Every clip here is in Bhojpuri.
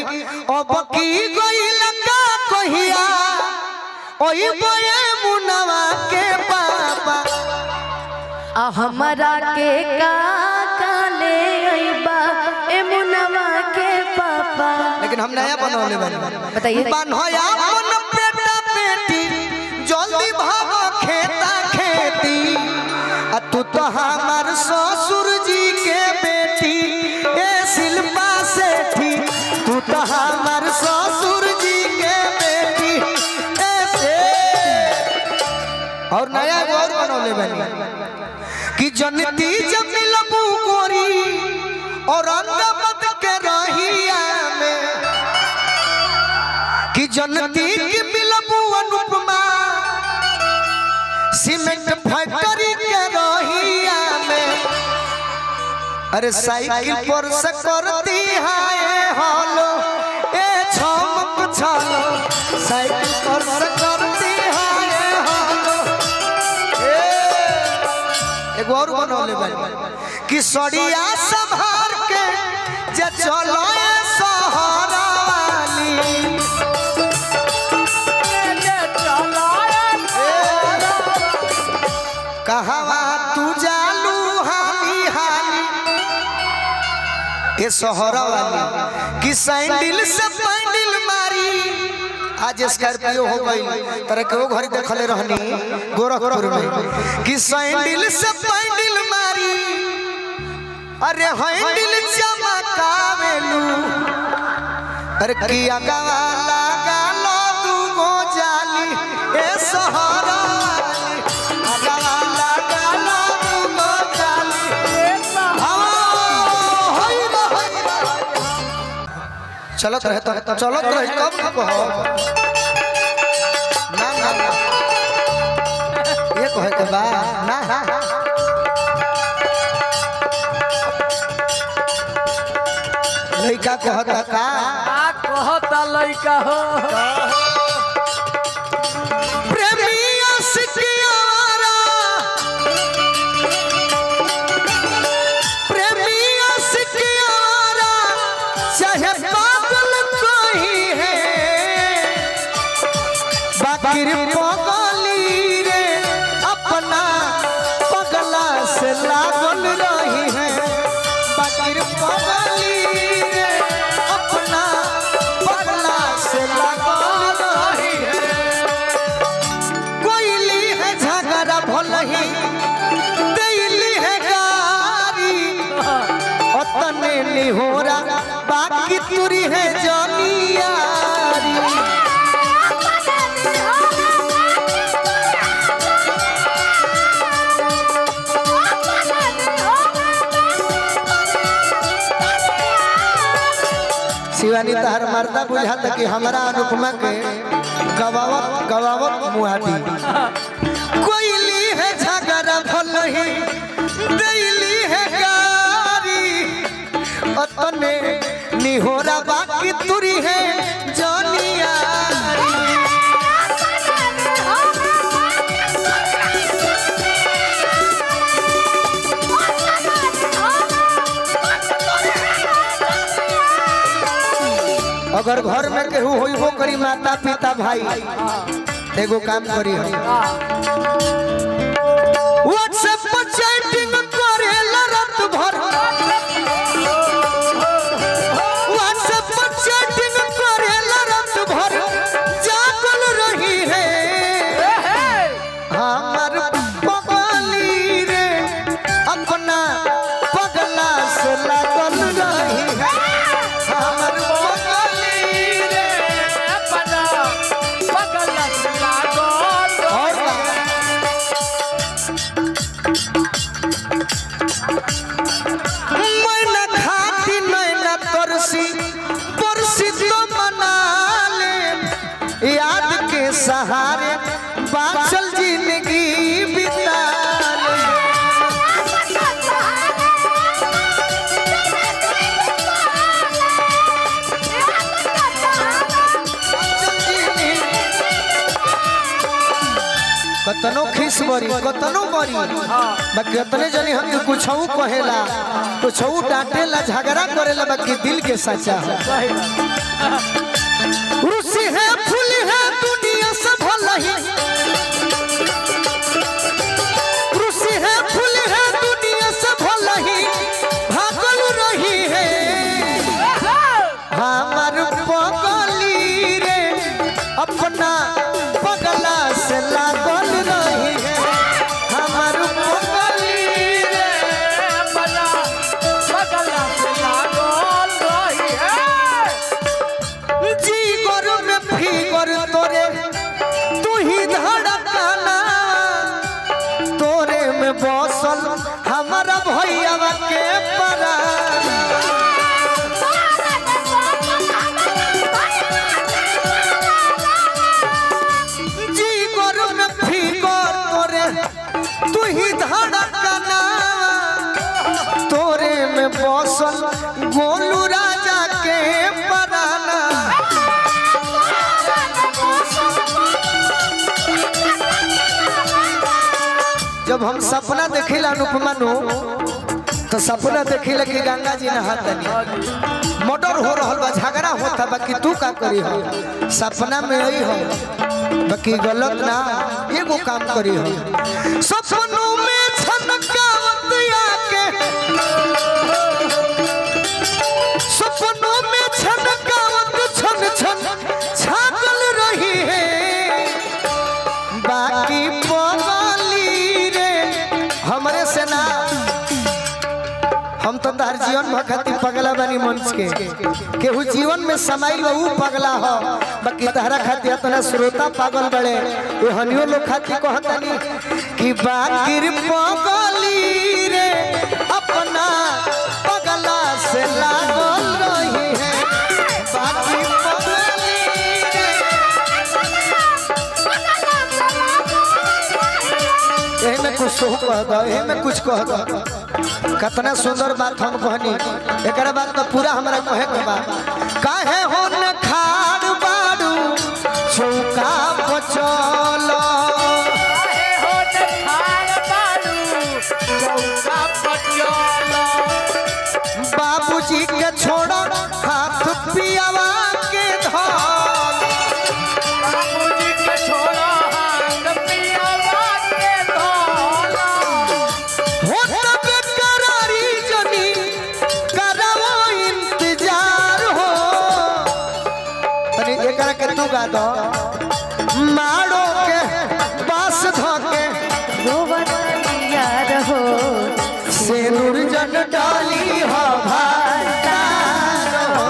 अब की गइल का कहिया ओई बये मुनवा के पापा आ हमरा के का काले अइबा ए मुनवा के पापा लेकिन हम नया बनवले बानी बताइए बनया अपन बेटा बेटी जल्दी भागो खेता खेती आ तू तो हमार ससुर जी के बेटी ए शिल्पा सेठी तू तो हमार ससुर जी के बेटी ए से और नया एगो और बनवले बानी कि जनती जब मिलबू गोरी और अंगमत के रहिया में कि जनती की मिलबू अनुपमा सीमेंट फैक्ट्री के रहिया में अरे साइकिल पर से करती है हॉलो ए छमक छलो साइकिल पर से करती है हॉलो ए एगो और बनवले बानी कि सड़िया संभार के जे चलो ए सहारा वाली कहवा तू जालू हाली हाली ये सोहरा वाली कि सैंडल से पैंडल मारी आज स्कॉर्पियो हो गई तरह के वो घर देखले रहनी गोरखपुर में कि सैंडल से पैंडल मारी अरे हैंडल चमकावेलू अरे किया गवाला गालो तू गो जाली ए सोहरा वाली गवाला गालो तू गो जाली चलत रहे तो चलत रहे कब ना कहो ना ना ना ये कहे के बा ना लइका कहता का कहता लइका हो प्रेमी आशिकियारा प्रेमी आशिकियारा चाहे पागल कोई है बाकिर पगली रे अपना पगला से लागल रही है बाकिर पगली रे अपना पगला से लागल रही है कोयली है झगड़ा भलही दैली है गारी ओतने निहोरा बाकी तुरी है जनियारी शिवानी तहर मर्दा बुझाता कि हमारा अनुपमा के गवावत गवावत मुआदी कोयली है झगड़ा भलही दैली है गारी अतने निहोरा बाकी तुरी है जनियारी अगर घर में केहू होइबो करी माता पिता भाई एगो काम करी हम व्हाट्सएप पर चैटिंग करे रात भर व्हाट्सएप पर चैटिंग करे रात भर जागल रही है हमर पगली रे अपना पगला से लागल रही है हमर पगली रे अपना पगल लागल और का? मैना खाती नैना तरसी परसी तो मना ले याद के सहारे बाचल जिंदगी बिता ले बाचल जिंदगी कतनो खिस बरी कतनो बरी बाकी कतने जनी हम कुछ कहेला कुछ डांटेला झगड़ा करेला बाकी दिल के सच्चा है सही बात। गोलू राजा के पराना जब हम सपना देखिला अनुपमा नु तो सपना देखिला कि गंगा जी नहातनी मर्डर हो रहल बा झगड़ा होता बाकी तू का करी हो सपना में यही हो बाकी गलत ना एगो काम करी हो सपनों में छनकावत आके सपनों में छनकावत छन छन छागल रही है बाकी पगली रे हमरे से ना हम तो तार जीवन में खातिर पगला बनी मंच के केहू जीवन में समाइल बा ऊ पगला हो बाकी तहरा खातिर इतना श्रोता पागल बड़े ये हनियो लोग खातिर कहतनी कि बाकिर पगली रे अपना पगला से लागल रही है बाकी पगली रे एही में कुछ सो कह दो एही में कुछ कह दो कितना सुंदर बात हम कहनी एकरा बात तो पूरा हमरा कहे के बा काहे हो न खाड़ बाड़ू चौका पचल काहे होत खाड़ बाड़ू, चौका पटियाला। बाबूजी के छोड़ हाथ पियावा के धर बाबूजी के छोड़ा हाथ पियावा के धोला। हो तबे करारी जनी करावो इंतजार हो तनी एकरा के तू गा दो मारो के बास धके रोवन यार हो सेनुर जन डाली हो भातार हो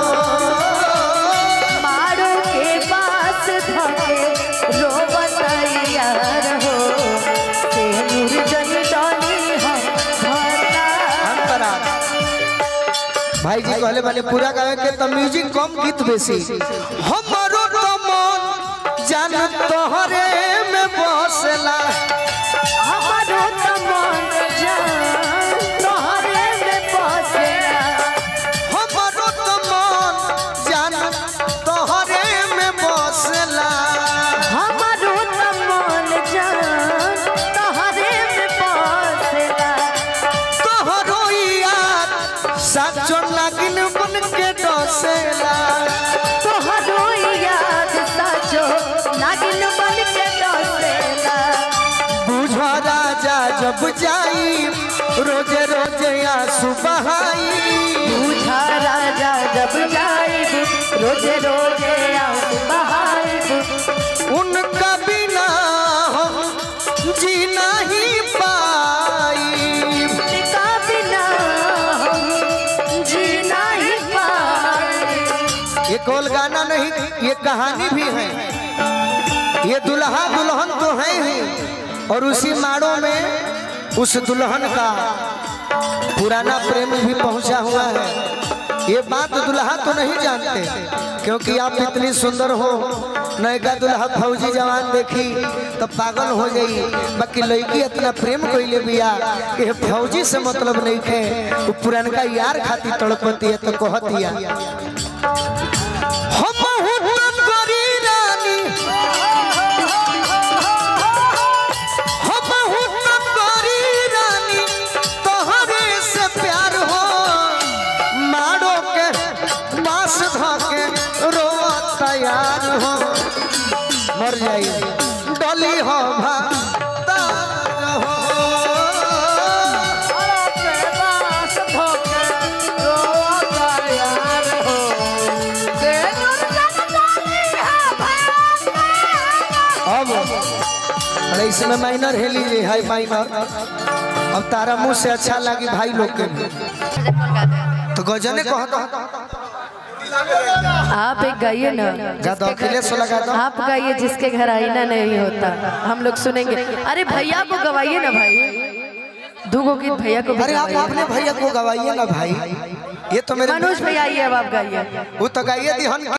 मारो के पास धके रोवन यार हो तेनुर जन डाली हम भरता अंतरा भाई जी कहले माने पूरा गावे के तो म्यूजिक कम गीत बेसी हमरो तो मन जान तोहरे में बसला हमारो त मन जान तोहरे में बसेला हमरो तो मन जान तोहरे में बसला हमारो त मन जान तोहरे में बसेला तोहरो यार साचो नागिन बन के डसेला तोहरो याद साचो नागिन बन के डसेला बुझ राजा जब जाई रोजे रोजे आंसू बहाई बूझा राजा जब जाइब रोजे रोजे आंसू बहाइब उनका बिना हम जी नहीं पाई उनका बिना हम जी नहीं पाए ये कोल गाना नहीं ये कहानी भी है ये दुल्हा दुल्हन तो है ही और उसी माड़ों में उस दुल्हन का पुराना प्रेम भी पहुंचा हुआ है ये बात दुल्हा तो नहीं जानते क्योंकि आप इतनी सुंदर हो नयका दुल्हा फौजी जवान देखी तो पागल हो गई बाकी लड़की इतना प्रेम कैले बिया कि ये फौजी से मतलब नहीं खे वो पुरानका यार खाती तड़पती है तो कहतिया हम हुटन गरी रानी हम हुटन गरी रानी तोहरे से प्यार हो मारो के बास धके रो तैयार हो मर जाई डली हो भातार हो अरे के बास धोके रोता यार हो। तेनुर जन डाली है भातार। अब अरे इसमें माइनर है लीजिए हाई माइनर अब तारा मुंह से अच्छा लगी भाई लोग के भी तो गजने कहता आप एक गाइए ना गा दो अखिलेश को लगा दो आप गाइए जिसके घर आईना नहीं होता हम लोग सुनेंगे अरे भैया को गवाइए ना भाई दूगो गीत भैया को भी अरे आप गवाइए। अपने भैया को गवाइए ना भाई ये तो मेरे मनोज भैया आइए अब आप गाइए वो तो गाइए दी हन